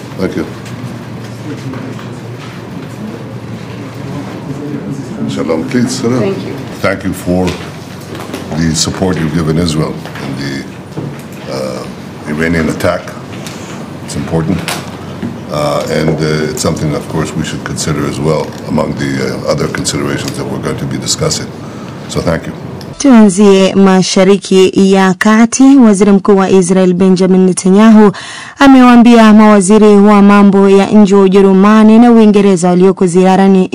Thank you. Shalom, please. sit down. Thank you. Thank you for the support you've given Israel in the uh, Iranian attack. It's important. Uh, and uh, it's something, of course, we should consider as well among the uh, other considerations that we're going to be discussing. So thank you. Tuanzie Mashariki ya Kati. Waziri Mkuu wa Israel Benjamin Netanyahu amewaambia mawaziri wa mambo ya nje wa Ujerumani na Uingereza walioko ziarani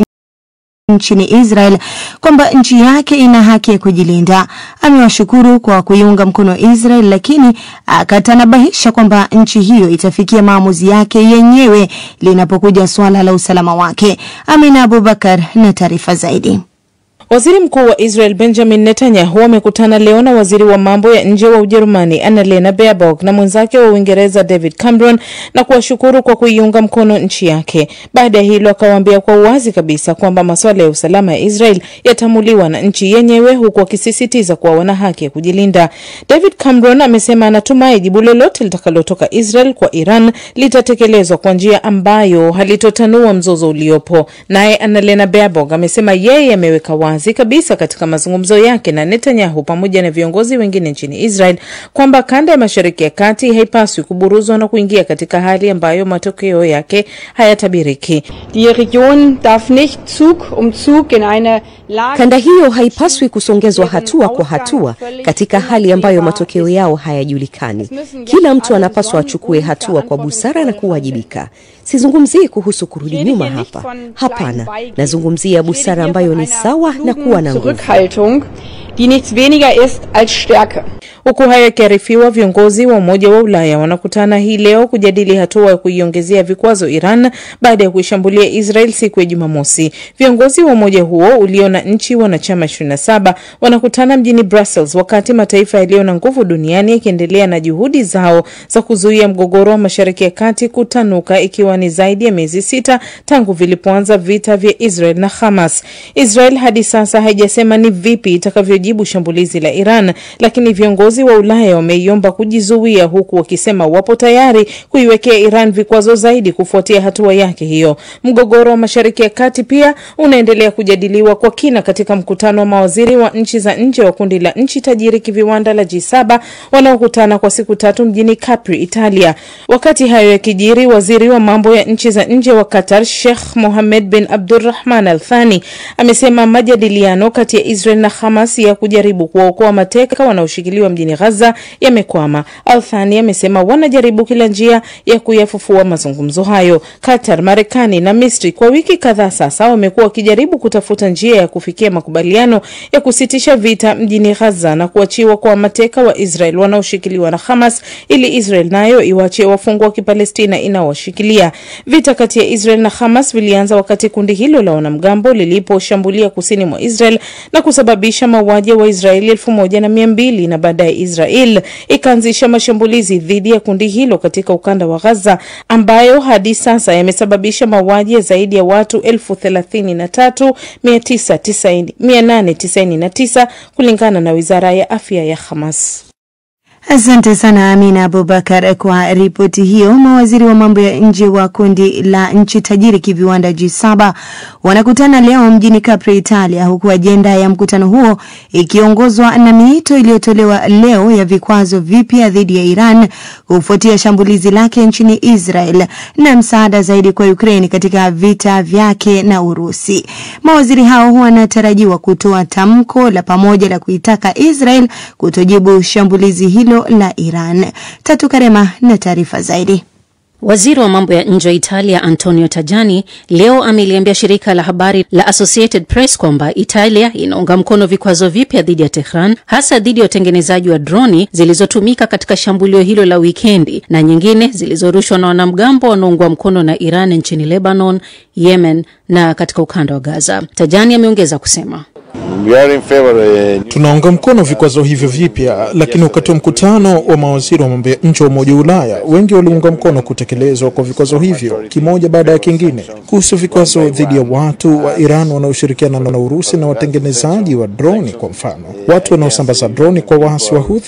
nchini Israel kwamba nchi yake ina haki ya kujilinda. Amewashukuru kwa kuiunga mkono Israel, lakini akatanabahisha kwamba nchi hiyo itafikia maamuzi yake yenyewe linapokuja suala la usalama wake. Amina Abubakar na taarifa zaidi. Waziri Mkuu wa Israel Benjamin Netanyahu amekutana leo na waziri wa mambo ya nje wa Ujerumani Annalena Baerbock na mwenzake wa Uingereza David Cameron na kuwashukuru kwa kuiunga mkono nchi yake. Baada ya hilo, akawaambia kwa uwazi kabisa kwamba masuala ya usalama ya Israel yatamuliwa na nchi yenyewe, huku akisisitiza kuwa wana haki ya kujilinda. David Cameron amesema anatumai jibu lolote litakalotoka Israel kwa Iran litatekelezwa kwa njia ambayo halitotanua mzozo uliopo. Naye Annalena Baerbock amesema yeye ameweka wazi kabisa katika mazungumzo yake na Netanyahu pamoja na viongozi wengine nchini Israel kwamba kanda ya Mashariki ya Kati haipaswi kuburuzwa na kuingia katika hali ambayo matokeo yake hayatabiriki. Die Region darf nicht Zug um Zug in eine Lage Kanda hiyo haipaswi kusongezwa hatua kwa hatua katika hali ambayo matokeo yao hayajulikani. Kila mtu anapaswa achukue hatua kwa busara na kuwajibika. Sizungumzii kuhusu kurudi nyuma hapa, hapana. Nazungumzia busara ambayo ni sawa na kuwa na nguvu. Zurückhaltung, die nichts weniger ist als Stärke. Huku hayo yakiarifiwa, viongozi wa Umoja wa Ulaya wanakutana hii leo kujadili hatua ya kuiongezea vikwazo Iran baada ya kuishambulia Israel siku ya Jumamosi. Viongozi wa umoja huo ulio na nchi wanachama 27 wanakutana mjini Brussels, wakati mataifa yaliyo na nguvu duniani yakiendelea na juhudi zao za kuzuia mgogoro wa Mashariki ya Kati kutanuka, ikiwa ni zaidi ya miezi sita tangu vilipoanza vita vya Israel na Hamas. Israel hadi sasa haijasema ni vipi itakavyojibu shambulizi la Iran, lakini viongozi wa Ulaya wameiomba kujizuia, huku wakisema wapo tayari kuiwekea Iran vikwazo zaidi kufuatia hatua yake hiyo. Mgogoro wa Mashariki ya Kati pia unaendelea kujadiliwa kwa kina katika mkutano wa mawaziri wa nchi za nje wa kundi la nchi tajiri kiviwanda la G7 wanaokutana kwa siku tatu mjini Capri, Italia. Wakati hayo yakijiri, waziri wa mambo ya nchi za nje wa Qatar Sheikh Mohammed bin Abdulrahman Al Thani amesema majadiliano kati ya Israel na Hamas ya kujaribu kuwaokoa mateka wanaoshikiliwa mjini Gaza yamekwama. Al Thani amesema wanajaribu kila njia ya kuyafufua mazungumzo hayo. Qatar, Marekani na Misri kwa wiki kadhaa sasa wamekuwa wakijaribu kutafuta njia ya kufikia makubaliano ya kusitisha vita mjini Gaza na kuachiwa kwa mateka wa Israel wanaoshikiliwa na Hamas ili Israel nayo iwaachie wafungwa wa Kipalestina inaowashikilia. Vita kati ya Israel na Hamas vilianza wakati kundi hilo la wanamgambo liliposhambulia kusini mwa Israel na kusababisha mauaji ya Waisraeli elfu moja na mia mbili na baadaye Israel ikaanzisha mashambulizi dhidi ya kundi hilo katika ukanda wa Gaza ambayo hadi sasa yamesababisha mauaji ya zaidi ya watu elfu thelathini na tatu mia tisa tisaini mia nane tisaini na tisa kulingana na wizara ya afya ya Hamas. Asante sana Amina Abubakar kwa ripoti hiyo. Mawaziri wa mambo ya nje wa kundi la nchi tajiri kiviwanda G7 wanakutana leo mjini Capri, Italia, huku ajenda ya mkutano huo ikiongozwa na miito iliyotolewa leo ya vikwazo vipya dhidi ya Iran kufuatia shambulizi lake nchini Israel na msaada zaidi kwa Ukraine katika vita vyake na Urusi. Mawaziri hao wanatarajiwa kutoa tamko la pamoja la kuitaka Israel kutojibu shambulizi hilo la Iran. Tatu Karema na taarifa zaidi. Waziri wa mambo ya nje wa Italia Antonio Tajani leo ameliambia shirika la habari la Associated Press kwamba Italia inaunga mkono vikwazo vipya dhidi ya Tehran, hasa dhidi ya utengenezaji wa droni zilizotumika katika shambulio hilo la wikendi na nyingine zilizorushwa na wanamgambo wanaoungwa mkono na Iran nchini Lebanon, Yemen na katika ukanda wa Gaza. Tajani ameongeza kusema Tunaunga mkono vikwazo hivyo vipya, lakini wakati wa mkutano wa mawaziri wa mambo ya nje wa Umoja wa Ulaya, wengi waliunga mkono kutekelezwa kwa vikwazo hivyo kimoja baada ya kingine. Kuhusu vikwazo dhidi ya watu wa Iran wanaoshirikiana na Urusi na watengenezaji wa droni, kwa mfano, watu wanaosambaza droni kwa waasi wa Houthi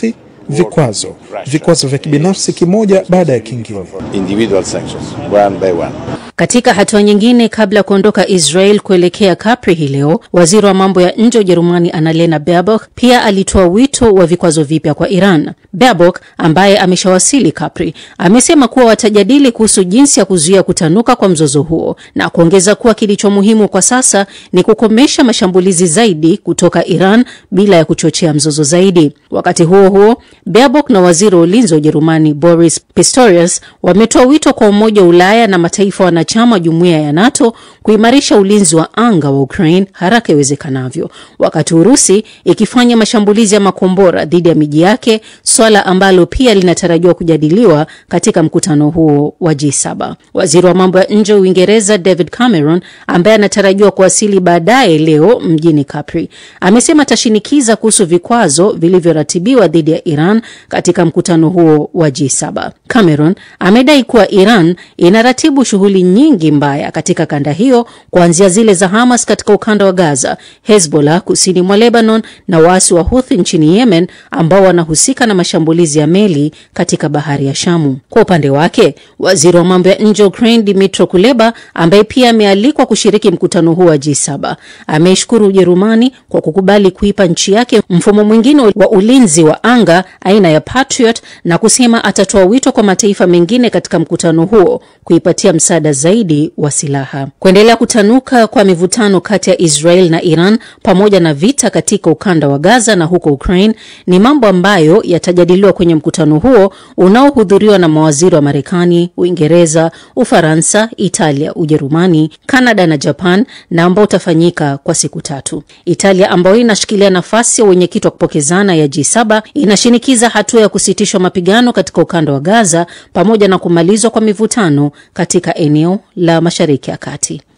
vikwazo, vikwazo vya kibinafsi kimoja baada ya kingine. individual sanctions, one by one. Katika hatua nyingine, kabla ya kuondoka Israel kuelekea Capri hii leo, waziri wa mambo ya nje wa Ujerumani Annalena Baerbock pia alitoa wito wa vikwazo vipya kwa Iran. Baerbock ambaye ameshawasili Capri amesema kuwa watajadili kuhusu jinsi ya kuzuia kutanuka kwa mzozo huo na kuongeza kuwa kilicho muhimu kwa sasa ni kukomesha mashambulizi zaidi kutoka Iran bila ya kuchochea mzozo zaidi. Wakati huo huo, Baerbock na waziri wa ulinzi wa Ujerumani Boris Pistorius wametoa wito kwa Umoja wa Ulaya na mataifa wanachama wa jumuiya ya NATO kuimarisha ulinzi wa anga wa Ukraine haraka iwezekanavyo, wakati Urusi ikifanya mashambulizi ya makombora dhidi ya miji yake, swala ambalo pia linatarajiwa kujadiliwa katika mkutano huo wa G7. Waziri wa mambo ya nje wa Uingereza David Cameron, ambaye anatarajiwa kuwasili baadaye leo mjini Capri, amesema atashinikiza kuhusu vikwazo vilivyoratibiwa dhidi ya Iran katika mkutano huo wa G7. Cameron amedai kuwa Iran inaratibu shughuli nyingi mbaya katika kanda hiyo, kuanzia zile za Hamas katika ukanda wa Gaza, Hezbollah kusini mwa Lebanon na waasi wa Houthi nchini Yemen ambao wanahusika na mashambulizi ya meli katika bahari ya Shamu. Kwa upande wake, waziri wa mambo ya nje wa Ukraine Dmytro Kuleba, ambaye pia amealikwa kushiriki mkutano huu wa G7, ameishukuru Ujerumani kwa kukubali kuipa nchi yake mfumo mwingine wa ulinzi wa anga aina ya Patriot na kusema atatoa wito kwa mataifa mengine katika mkutano huo kuipatia msaada zaidi wa silaha. Kuendelea kutanuka kwa mivutano kati ya Israel na Iran pamoja na vita katika ukanda wa Gaza na huko Ukraine ni mambo ambayo yatajadiliwa kwenye mkutano huo unaohudhuriwa na mawaziri wa Marekani, Uingereza, Ufaransa, Italia, Ujerumani, Kanada na Japan na ambao utafanyika kwa siku tatu. Italia ambayo inashikilia nafasi ya wenyekiti wa kupokezana ya G7 inashinikiza hatua ya kusitishwa mapigano katika ukanda wa Gaza pamoja na kumalizwa kwa mivutano katika eneo la Mashariki ya Kati.